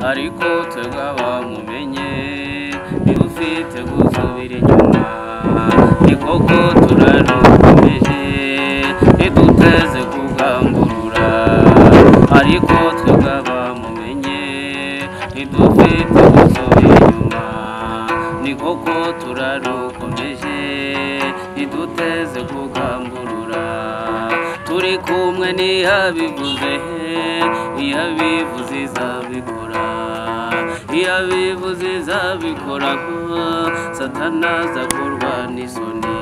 ariko tukaba mumenye niba ufite gusubira inyuma ni koko turarukomeje ntiduteze kugamburura ariko tukaba mumenye ntidufite gusubira inyuma ni koko turarukomeje ntiduteze kugamburura turi kumwe ntiyabivuze iyo abivuze izabikora iyo abivuze izabikoraho satana azakorwa n'isoni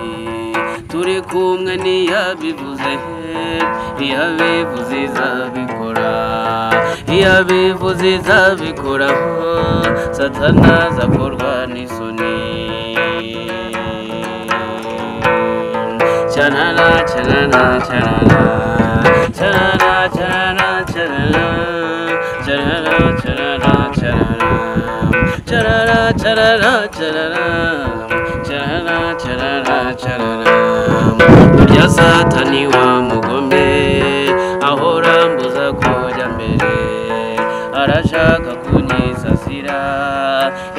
turi kumwe ntiyabivuze iyo abivuze izabikora iyo abivuze izabikoraho satana azakorwa n'isoni chanana chanana chanana chanana chanana chanana chanana chanana chanana chanana chanana chanana chanana chanana burya satani wa mugome ahora mbuza kujya mbere arashaka kunyisasira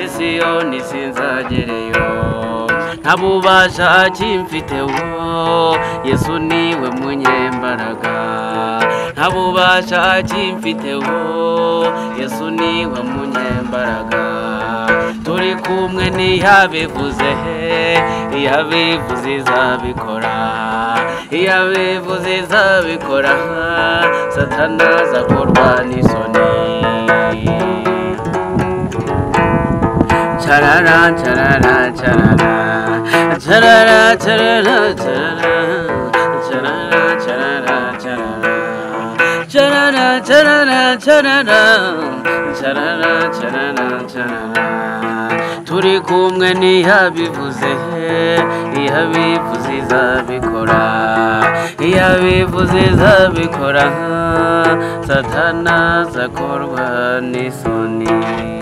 isiyoni sinzagereyo nta bubasha akimfiteho yesu niwe munyembaraga nta bubasha akimfiteho yesu niwe munyembaraga turi kumwe ntiyabivuze iyo abivuze izabikora iyo abivuze izabikora satana azakorwa n'isoni charara charara charara charara charara charara charara charara charara charara charara charara charara charara turi kumwe ntiyabivuze iyo abivuze izabikora iyo abivuze izabikora satana azakorwa n'isoni